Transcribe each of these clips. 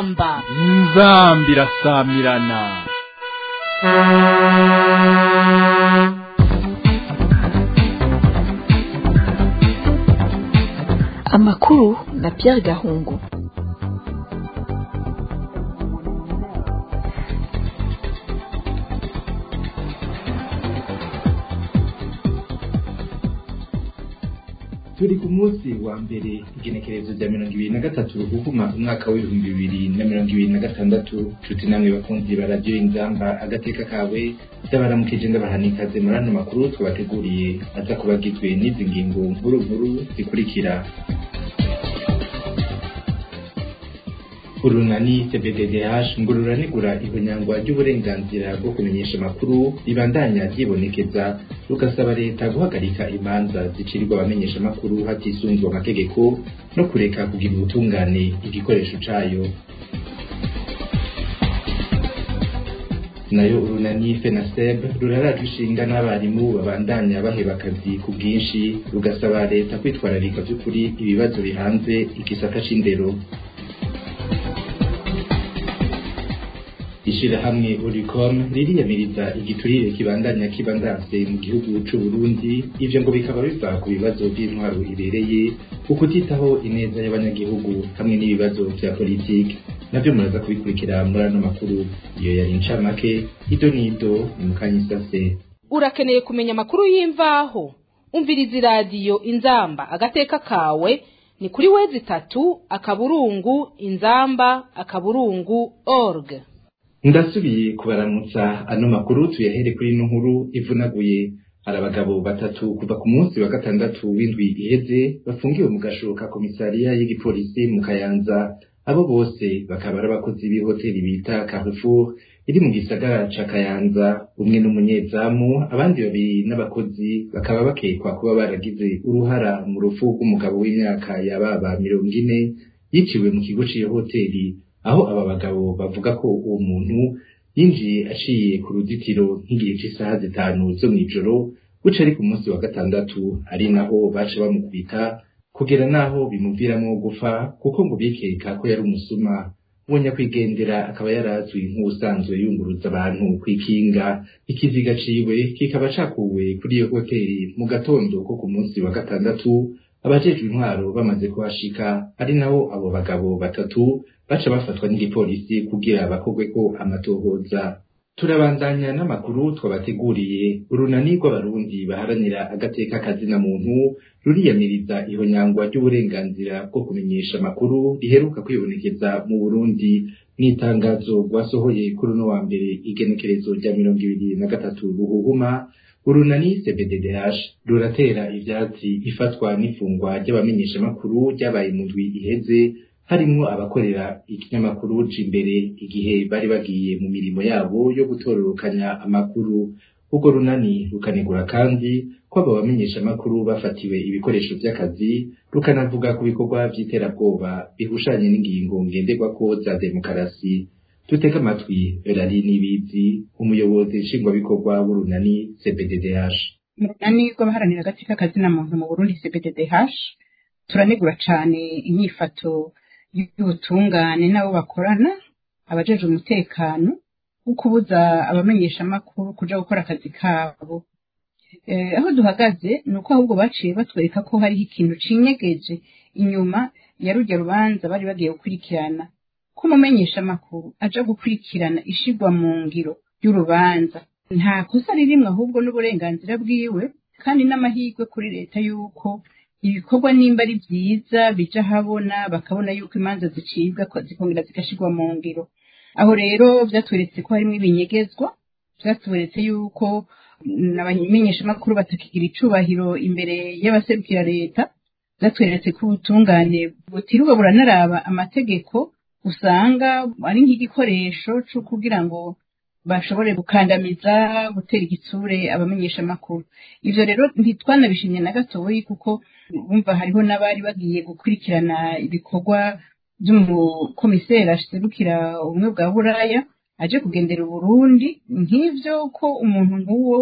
inzamba inzamba irasamirana amakuru na Pierre Gahungu turi ku munsi wa mbere igenekerezo rya mirongo ibiri na gatatu ruhuma umwaka w'ibihumbi bibiri na mirongo ibiri na gatandatu nshuti namwe bakunzi ba radiyo inzamba agateka kawe ndabaramukije ndabaha ikaze muri ano makuru twabateguriye aza kuba agizwe n'izi ngingo nkuru nkuru zikurikira urunani cbddh ngo ruranegura ihonyangwa ry'uburenganzira bwo kumenyesha amakuru ribandanya ryibonekeza rugasaba leta guhagarika imanza zicirirwa abamenyesha amakuru hatisunzwe amategeko no kureka kugira ubutungane igikoresho cayo nayo urunani fenaseb rurarajwe ishinga n'abarimu babandanya baheba akazi ku bwinshi rugasaba leta kwitwararika vy'ukuri ibibazo bihanze igisata c'indero ishirahamwe Oricom ririyamiriza igiturire kibandanya kibandanse mu gihugu c'u Burundi ivyo ngo bikaba biva ku bibazo by'intwaro ibereye ukutitaho ineza y'abanyagihugu hamwe n'ibibazo vya politiki navyo muraza kubikurikira muri ano makuru iyo yari incamake ido nido ni mukanyisase urakeneye kumenya amakuru y'imvaho umviriza iradiyo inzamba agateka kawe ni kuri wezi itatu akaburungu inzamba akaburungu org ndasubiye kubaramutsa ano makuru tuyahere kuri ino nkuru ivunaguye hari abagabo batatu kuva ku munsi wa gatandatu w'indwi iheze bafungiwe mu gasho ka komisariya y'igipolisi mu kayanza abo bose bakaba ari abakozi b'ihoteli bita Carrefour iri mu gisagara ca kayanza umwe n'umunyezamu abandi babiri n'abakozi bakaba bakekwa kuba baragize uruhara mu rupfu rw'umugabo w'imyaka yababa mirongo ine yiciwe mu kigo c'iyo hoteli aho aba bagabo bavuga ko uwo muntu yinjiye aciye ku ruzitiro nk'igihe cy'isaha zitanu zo mw'ijoro buca ari ku munsi wa gatandatu ari naho baca bamukubita kugera naho bimuviramo gupfa kuko ngo bikeka ko yari umusuma uwo nyakwigendera akaba yarazwi nk'ubusanzwe yunguruza abantu kw'ikinga ikiziga ciwe kikaba cakuwe kuri iyo hoteli mu gatondo ko ku munsi wa gatandatu abajejwe intwaro bamaze kuhashika ari naho abo bagabo batatu baca bafatwa n'igipolisi kugira bakorweko amatohoza turabandanya n'amakuru twabateguriye urunani rw'abarundi baharanira agateka kazina muntu ruriyamiriza ihonyangwa ry'uburenganzira bwo kumenyesha amakuru riheruka kwibonekeza mu burundi mw'itangazo rwasohoye kuri uno wa mbere igenekerezo rya mirongo ibiri na gatatu ruhuhuma urunani cbddh ruratera ivyatsi ifatwa n'ifungwa ry'abamenyeshamakuru ryabaye mu ndwi iheze harimwo abakorera ikinyamakuru imbere igihe bari bagiye mu mirimo yabo yo gutororokanya amakuru ubwo runani rukanegura kandi ko abo bamenyeshamakuru bafatiwe ibikoresho vy'akazi rukanavuga ku bikorwa vy'iterabwoba bihushanye n'ingingo ngenderwako za demokarasi dutega amatwi Berari Nibizi umuyobozi nshingwabikorwa w'urunani CBDDH mu runani rw'abaharanira agateka kazina muntu mu Burundi CBDDH turanegura cane inyifato y'ubutungane n'abo bakorana abajejwe umutekano wo kubuza abamenyeshamakuru kuja gukora akazi kabo aho duhagaze ni uko ahubwo baciye batwereka ko hariho ikintu cinyegeje inyuma ya rurya rubanza bari bagiye gukurikirana ko umumenyeshamakuru aja gukurikirana ishigwa mu ngiro y'urubanza nta kosa ririmwe ahubwo n'uburenganzira bwiwe kandi n'amahirwe kuri leta y'uko ibikorwa nimba ari byiza bija habona bakabona yuko imanza zicibwa zikongera zigashirwa mu ngiro aho rero vyatweretse ko harimwo ibinyegezwa vyatweretse yuko abamenyeshamakuru batakigira icubahiro imbere y'abaserukira leta vyatweretse ko ubutungane butirirwa buranaraba amategeko usanga ari nk'igikoresho co kugira ngo bashobore gukandamiza gutera igitsure abamenyeshamakuru ivyo rero ntitwanabishimye na gatoyi kuko bumva hariho n'abari bagiye gukurikirana ibikorwa vy'umukomiseri aserukira ubumwe bwa buraya aje kugendera uburundi nk'ivyo ko umuntu nk'uwo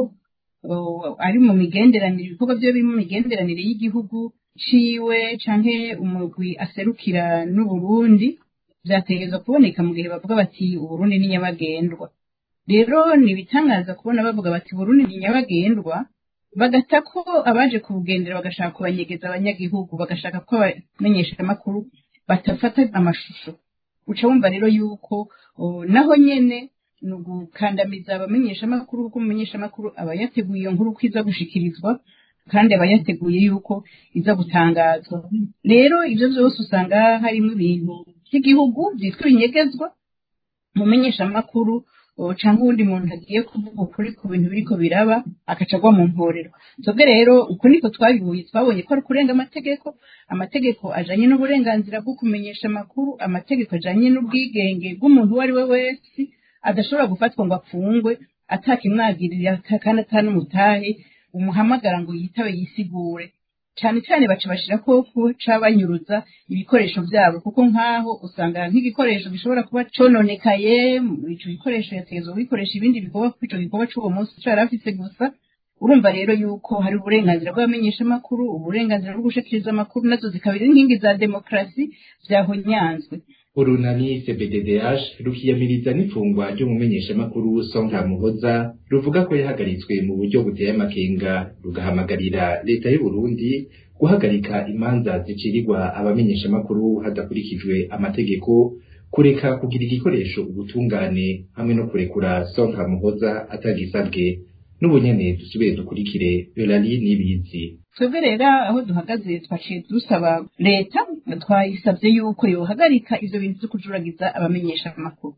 ari mu migenderanire ibikorwa vyo biri mu migenderanire y'igihugu ciwe canke umugwi aserukira n'uburundi vyategerezwa kuboneka mu gihe bavuga bati uburundi ni nyabagendwa rero ntibitangaza kubona bavuga bati uburundi ni nyabagendwa bagata ko abaje kubugendera bagashaka kubanyegeza abanyagihugu bagashaka ko abamenyesha amakuru batafata amashusho uca wumva rero yuko o, naho nyene ni ugukandamiza abamenyesha amakuru kuko umumenyesha amakuru aba yateguye iyo nkuru ko iza gushikirizwa kandi aba yateguye yuko iza gutangazwa rero ivyo vyose usanga harimo ibintu by'igihugu vyitwa ibinyegezwa umumenyesha amakuru cyangwa uwundi muntu agiye kuvuga ukuri ku bintu biriko biraba agaca agwa mu mporero twebwe rero uko niko twabihuye twabonye ko ari kurenga amategeko amategeko ajanye n'uburenganzira bwo kumenyesha amakuru amategeko ajanye n'ubwigenge bw'umuntu uwo ari we wese adashobora gufatwa ngo apfungwe atakimwagirira kandi atanumutahe umuhamagara ngo yitabe yisigure cyane cyane baca bashira ko kuca banyuruza ibikoresho byabo kuko nk'aho usanga nk'igikoresho gishobora kuba cononekaye ico gikoresho yategezwa kubikoresha ibindi bikorwa kuko ico gikorwa c'uwo munsi cari afise gusa urumva rero yuko hari uburenganzira bw'abamenyesha amakuru uburenganzira bwo gushikiriza amakuru nazo zikaba ari inkingi za demokarasi vyahonyanzwe urunani cbddh rukiyamiriza n'ifungwa ry'umumenyeshamakuru songa muhoza ruvuga ko yahagaritswe mu buryo buteye amakenga rugahamagarira leta y'u Burundi guhagarika imanza zicirirwa abamenyeshamakuru hadakurikijwe amategeko kureka kugira igikoresho ubutungane hamwe no kurekura songa muhoza atagisabwe n'ubunyene dusubire dukurikire Eulalie Nibizi twebwe rero aho duhagaze twaciye dusaba leta twayisabye yuko yohagarika ivyo bintu vyo kujuragiza abamenyesha amakuru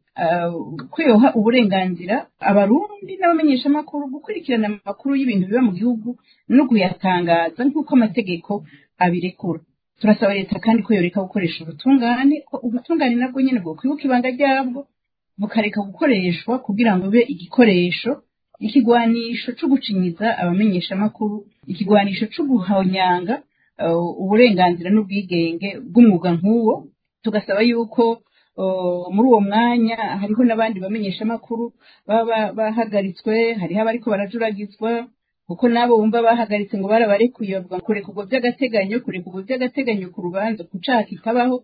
ko yoha uburenganzira abarundi n'abamenyesha amakuru gukurikirana amakuru y'ibintu biba mu gihugu no kuyatangaza nk'uko amategeko abirekura turasaba leta kandi ko yoreka gukoresha ubutungane ko ubutungane nabwo nyene bwo kwibuka ibanga ryabwo bukareka gukoreshwa kugira ngo bibe igikoresho ikigwanisho co gucinyiza abamenyesha amakuru ikigwanisho co guhonyanga uburenganzira n'ubwigenge bw'umwuga nk'uwo tugasaba yuko muri uwo mwanya hariho n'abandi bamenyesha amakuru baba bahagaritswe hariho abariko barajuragizwa kuko nabo bumva bahagaritse ngo barabarekuye bavuga kurekurwa by'agateganyo kurekurwa by'agateganyo ku rubanza ku caha kitabaho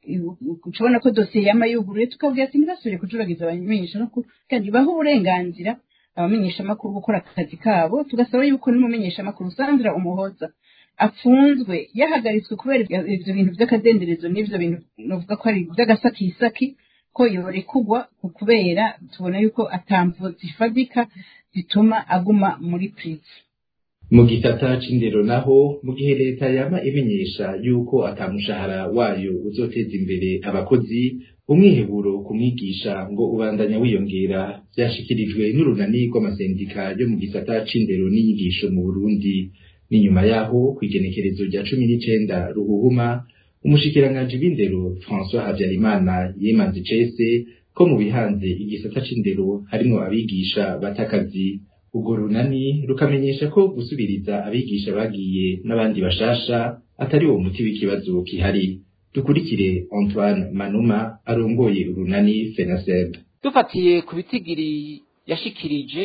ucabona ko dosiye yama yuguruye tukabwira ati ntibasubire kujuragiza abamenyesha amakuru kandi baho uburenganzira abamenyesha amakuru gukora akazi kabo tugasaba yuko n'umumenyesha amakuru Sandra Umuhoza apfunzwe yahagaritswe kubera ivyo bintu vy'akadenderezo n'ivyo bintu novuga ko ari vy'agasakisaki ko yorekugwa kubera tubona yuko atamvo zifadika zituma aguma muri prize mu gisata c'indero naho mu gihe leta yama imenyesha yuko atamushahara wayo uzoteza imbere abakozi umwiheburo ku mwigisha ngo ubandanya wiyongera vyashikirijwe n'urunani rw'amasendika yo mu gisata c'indero n'inyigisho mu Burundi n'inyuma yaho kw'igenekerezo rya cumi n'icenda ruhuhuma umushikiranganji w'indero François Habyarimana yimanze icese ko mu bihanze igisata c'indero harimwo abigisha batakazi urwo runani rukamenyesha ko gusubiriza abigisha bagiye n'abandi bashasha atari uwo muti w'ikibazo kihari dukurikire Antoine Manuma arongoye urunani FENASEB dufatiye ku bitigiri yashikirije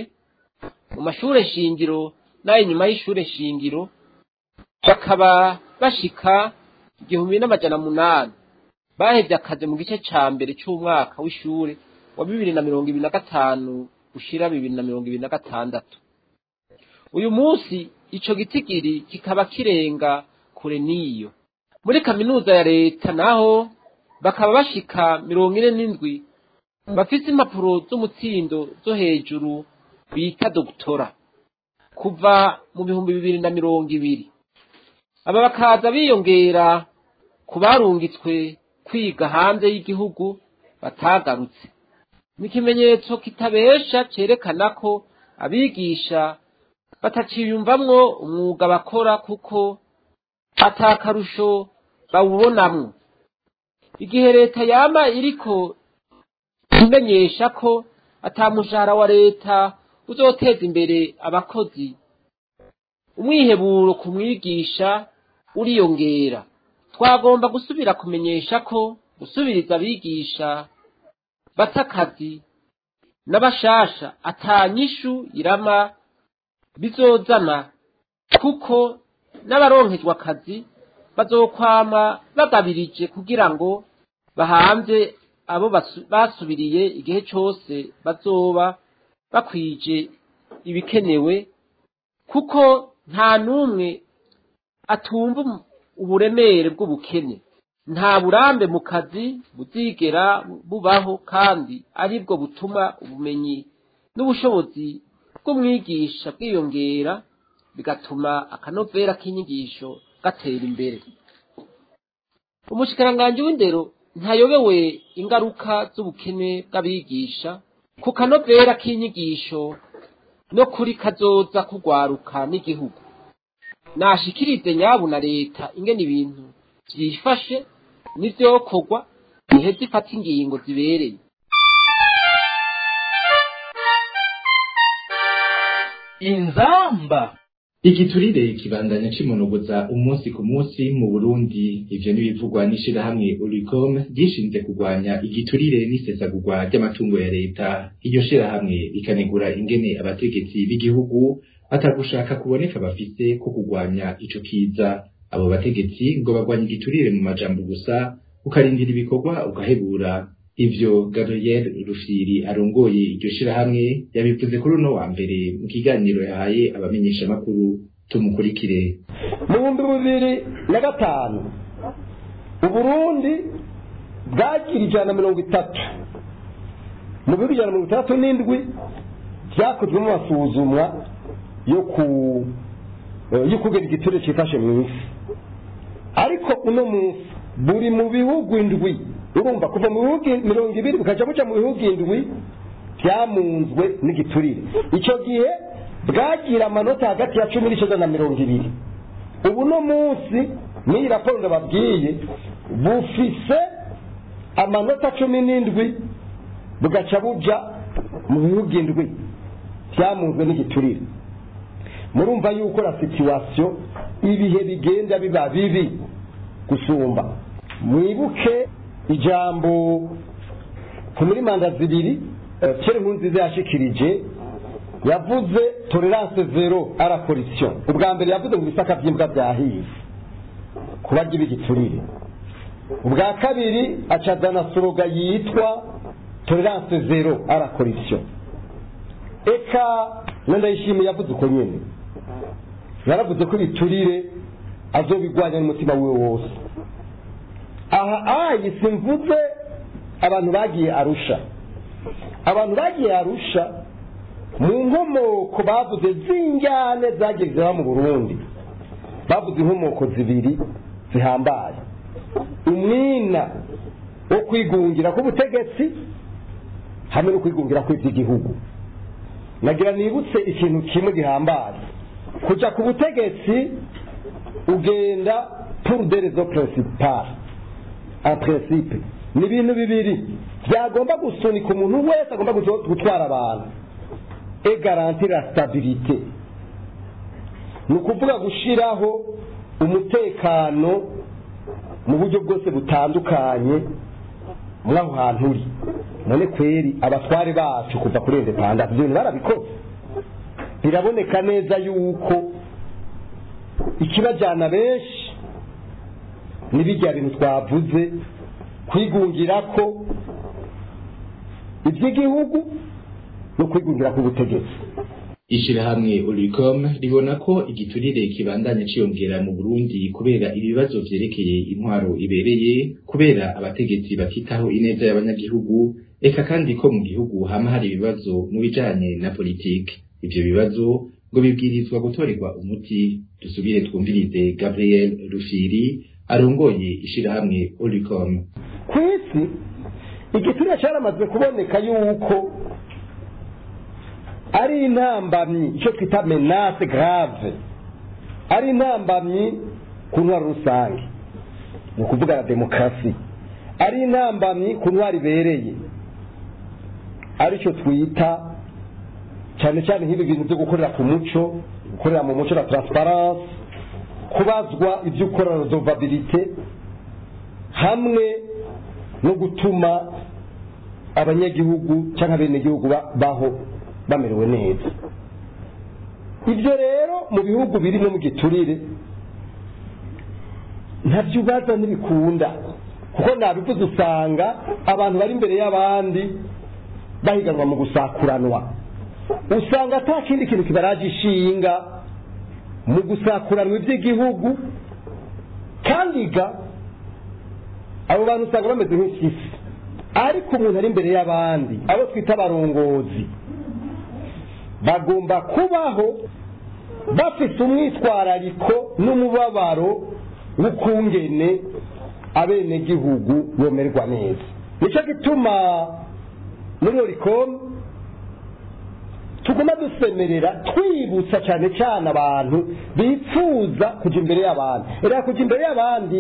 mu mashure shingiro n'ay'inyuma y'ishure shingiro bakaba bashika igihumbi n'amajana munani bahevye akazi mu gice ca mbere c'umwaka w'ishure wa bibiri na mirongo ibiri na gatanu ushira bibiri na mirongo ibiri na gatandatu uyu munsi ico gitigiri kikaba kirenga kure n'iyo muri kaminuza ya leta naho bakaba bashika mirongo ine n'indwi bafise impapuro z'umutsindo zo hejuru bita dogutora kuva mu bihumbi bibiri na mirongo ibiri aba bakaza biyongera ku barungitswe kwiga hanze y'igihugu batagarutse ni ikimenyetso kitabesha cerekana ko abigisha bataciyumvamwo umwuga bakora kuko atakarusho bawubonamwo igihe leta yama iriko imenyesha ko atamushahara wa leta uzoteza imbere abakozi umwiheburo ku mwigisha uriyongera twagomba gusubira kumenyesha ko gusubiriza abigisha batakazi n'abashasha atanyishu irama bizozana kuko n'abaronkejwe akazi bazokwama bagabirije kugira ngo bahanze abo basu- basubiriye igihe cyose bazoba bakwije ibikenewe kuko nta n'umwe atumva um- uburemere bw'ubukene nta burambe mu kazi buzigera bubaho kandi aribwo butuma ubumenyi n'ubushobozi bw'umwigisha bwiyongera bigatuma akanovera k'inyigisho gatera imbere umushikiranganji w'indero ntayobewe ingaruka z'ubukene bw'abigisha ku kanovera k'inyigisho no kuri kazoza kugwaruka n'igihugu nashikirize nyabu na leta ingene ibintu vyifashe n'ivyokorwa iheze ifata ingingo zibereye inzamba igiturire kibandanya cimonogoza umunsi ku munsi mu Burundi ivyo nibivugwa n'ishirahamwe Ulicom ryishinze kurwanya igiturire n'isesagurwa ry'amatungo ya leta iryo shirahamwe rikanegura ingene abategetsi b'igihugu atagushaka kuboneka bafise ko kurwanya ico kiza abo bategetsi ngo barwanya igiturire mu majambo gusa ukarindira ibikorwa ugahebura ivyo Gabriel Rufiri arongoye iryo shirahamwe yabivuze kuri uno wa mbere mu kiganiro yahaye abamenyeshamakuru tumukurikire mu bihumbi bibiri na gatanu uburundi bwagira ijana na mirongo itatu mu bihugu ijana na mirongo itandatu n'indwi byakozwemo amasuzumwa yo ku yo kugena igiturire cyifashe mu isi ariko uno munsi buri mu bihugu indwi urumva kuva mu bihugu mirongo ibiri bukaja buca mu bihugu indwi byamunzwe n'igiturire icyo gihe bwagira amanota hagati ya cumi n'icyenda na mirongo ibiri ubu no munsi n'iyi raporo ndababwiye bufise amanota cumi n'indwi bugaca buja mu bihugu indwi byamunzwe n'igiturire murumva yuko la situwasiyo ibihe bigenda biba bibi gusumba mwibuke ijambo ku muri manda zibiri kera nkunziza yashikirije yavuze tolerance zero ara corruption ubwa mbere yavuze ngo ibisaka by'imbwa byahiye kuba ry'ibigiturire ubwa kabiri acazana soroga yitwa tolerance zero ara corruption eka ndayishimiye yavuze uko nyine yaravuze ko ibiturire azobigwanya n'umutima wiwe wose aha ayi simvuze abantu bagiye arusha abantu bagiye arusha mu nkomoko bavuze z'injyane zagiye ziba mu burundi bavuze inkomoko zibiri zihambaye umwina wo kwigungira k'ubutegetsi hamwe no kwigungira kw'iby'igihugu nagira nibutse ikintu kimwe gihambaye kujya ku butegetsi ugenda pour des raisons principales en principe ni ibintu bibiri byagomba gusunika umuntu wese agomba gutwara abantu et garantir la stabilité ni ukuvuga gushyiraho umutekano mu buryo bwose butandukanye muri aho hantu uri none kweri abatware bacu kuva kuri independence ibyo bintu barabikoze biraboneka neza yuko ikibajyana benshi n'ibijya bintu twavuze kwigungira ko iby'igihugu no kwigungira k'ubutegetsi ishirahamwe Ulicom ribona ko igiturire kibandanya ciyongera mu Burundi kubera ibibazo vyerekeye intwaro ibereye kubera abategetsi batitaho ineza y'abanyagihugu eka kandi ko mu gihugu hama hari ibibazo mu bijanye na politike ivyo bibazo ngo bibwirizwa gutorerwa umuti dusubire twumvirize Gabriel Rufiri arongoye ishirahamwe Ulicom ku isi igiturire cyaramaze kuboneka yuko ari intambamyi icyo twita menase grave ari intambamyi ku ntwaro rusange ni ukuvuga na demokarasi ari intambamyi ku ntwaro ibereye aricyo twita cyane cyane nk'ibi bintu byo gukorera ku muco gukorera mu muco na transparence kubazwa ibyo ukora redovabilite hamwe no gutuma abanyagihugu cyangwa abenegihugu baho bamerewe neza ibyo rero mu bihugu biri no mu giturire ntabyo ubaza ntibikunda kuko nabivuze usanga abantu bari imbere y'abandi bahiganwa mu gusakuranwa usanga ata kindi kintu kibaraje ishinga mu gusakuranwa iby'igihugu kandi ga abo bantu usanga bameze nk'ikisi ariko umuntu ari imbere y'abandi abo twita abarongozi bagomba kubaho bafite umwitwarariko n'umubabaro w'ukungene abenegihugu bomerwa neza nicyo gituma muri oricom tuguma dusemerera twibutsa cyane cyane abantu bifuza kujya imbere y'abandi reka kujya imbere y'abandi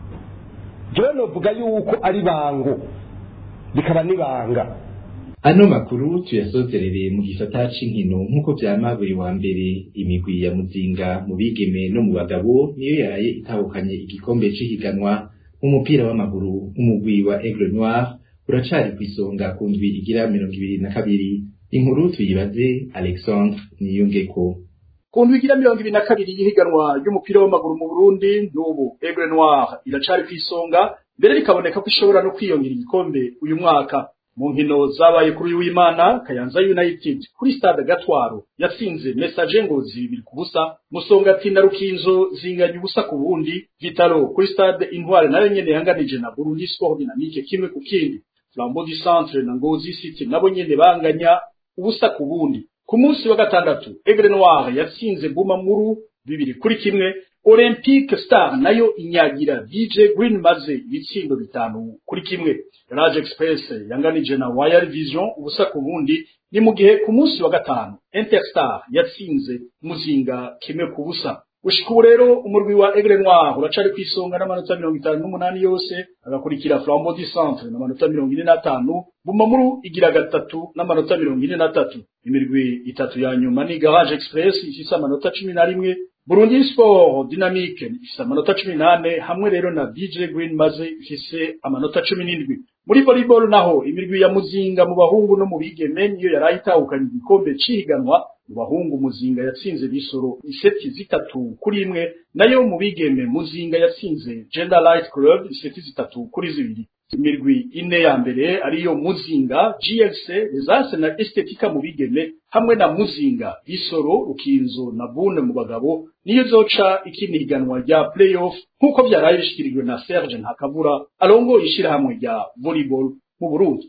jewe novuga yuko ari bango bikaba n'ibanga ano makuru tuyasozerere mu gisata c'inkino nk'uko vyama buri wa mbere imigwi ya muzinga mu bigeme no mu bagabo niyo yaraye itahukanye igikombe c'ihiganwa umupira w'amaguru umugwi wa Aigle Noir uracari kw'isonga ku ndwi igira mirongo ibiri na kabiri inkuru tuyibaze Alexandre Niyungeko ku ndwi igira mirongo ibiri na kabiri y'ihiganwa ry'umupira w'amaguru mu Burundi n'ubu Aigle Noir iracari kw'isonga mbere bikaboneka ko ishobora no kwiyongera igikombe uyu mwaka mu nkino zabaye kuri uyu w'Imana Kayanza United kuri stade Gatwaro yatsinze Messager Ngozi bibiri ku busa Musongati na Rukinzo zinganya ubusa ku bundi Vitalo kuri stade Intware nayo nyene yanganije na Burundi Sport Dynamique kimwe ku kindi Flambeau du Centre na Ngozi City nabo nyene banganya ubusa ku bundi ku munsi wa gatandatu Aigle Noir yatsinze Bumamuru bibiri kuri kimwe Olympique Star nayo inyagira DJ Green maze ibitsindo bitanu kuri kimwe Rage Express yanganije na Wire Vision ubusa ku bundi ni mu gihe ku munsi wa gatanu Interstar yatsinze Muzinga kimwe ku busa Ushika ubu rero umurwi wa Aigle Noir uracari kwisonga n'amanota mirongo itanu n'umunani yose agakurikira Flambeau du Centre n'amanota mirongo ine n'atanu Bumamuru igira gatatu n'amanota mirongo ine n'atatu imirwi itatu ya nyuma ni Garage Express ifise amanota cumi na rimwe Burundi Sport Dynamique ifise amanota cumi n'ane hamwe rero na DJ Green maze ifise amanota cumi n'indwi muri volleyball naho imirwi ya Muzinga mu bahungu no mu bigeme niyo yaraye itahukanye igikombe cihiganwa mu bahungu Muzinga yatsinze bisoro iseti zitatu kuri imwe nayo mu bigeme Muzinga yatsinze Gender Light Club iseti zitatu kuri zibiri imirwi ine ya mbere ariyo Muzinga GLC Lesase na Estetika mu bigeme hamwe na Muzinga Bisoro Rukinzo na Bune mu bagabo niyo zoca ikiniganwa rya playoff nkuko byaraye bishikirijwe na Serge Ntakavura arongo ishirahamwe rya volleyball mu Burundi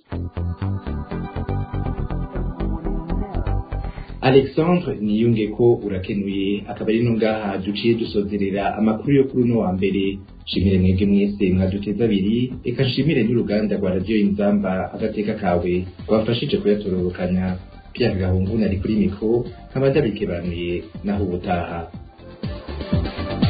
Alexandre Niyungeko urakenuye akaba ari nungaha duciye dusozerera amakuru yo kuri uno wa mbere shimire mwebwe mwese mwaduteza abiri eka nshimire n'uruganda rwa radiyo inzamba agateka kawe rwafashije kuyatororokanya Pierre Gahungu nari kuri mikro nkaba ndabikebanuye naho ubutaha